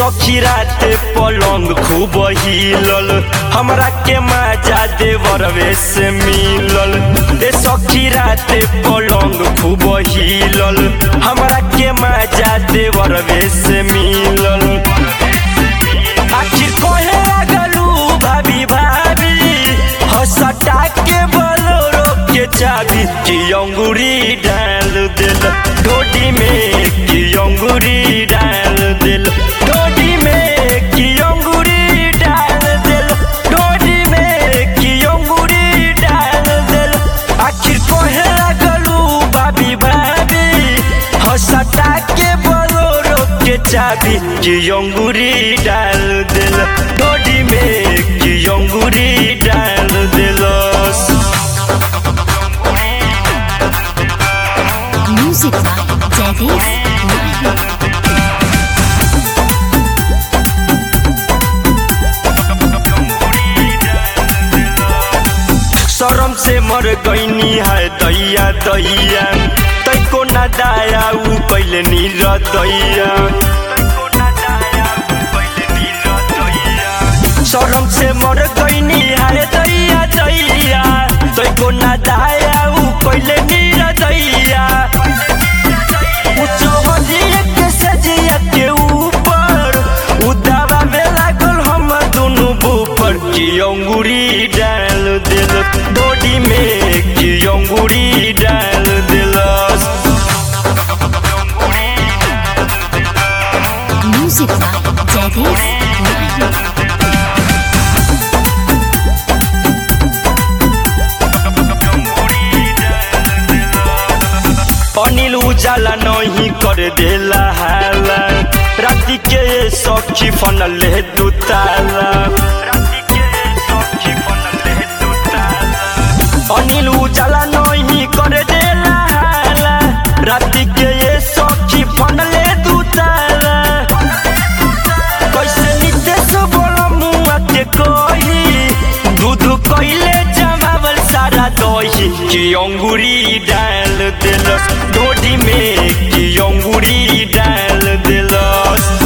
सखी राते पलंग खूब हिलल हमरा के मजा देवरवे से मिलल ए सखी राते पलंग खूब हिलल हमरा के मजा देवरवे से मिलल आखिर कहे लगलू भाभी भाभी हसटा के बोलो के चाबी की अंगूरी डाल दिल डोडी में की अंगूरी डाल दिल डोडी में की अंगूरी डाल दिल डोडी में की अंगूरी डाल दिल आखिर कहे लगलू भाभी भाभी हसटा के बोलो के चाबी की अंगूरी डाल दिल डोडी में की अंगूरी डाल दिलस Music by Jagdish Mahi. शरम से मर गईनी है दैया दैया तैको न दाया उ कैले नीर दैया शरम से मर गईनी है दैया दैया तैको न दाया उ कैले नीर दैया उचवलिए के सजिया के ऊपर उदावा में लागल हम दोनों ऊपर की अंगूरी डाल दिल बॉडी में की अंगूरी डाल दिलस Music by Jagdish Mahi. Anil उजाला नहीं कर देला हाला राति के सखी फनले दू ताला अनिल उजाला नहीं कर देला हाला राति के सखी फनले दू ताला कैसे नितेश बोला मुआ के कोई दूध कैले जमावल सारा दही की अंगूरी डाल दिलस डोडी में की अंगूरी डाल दिलस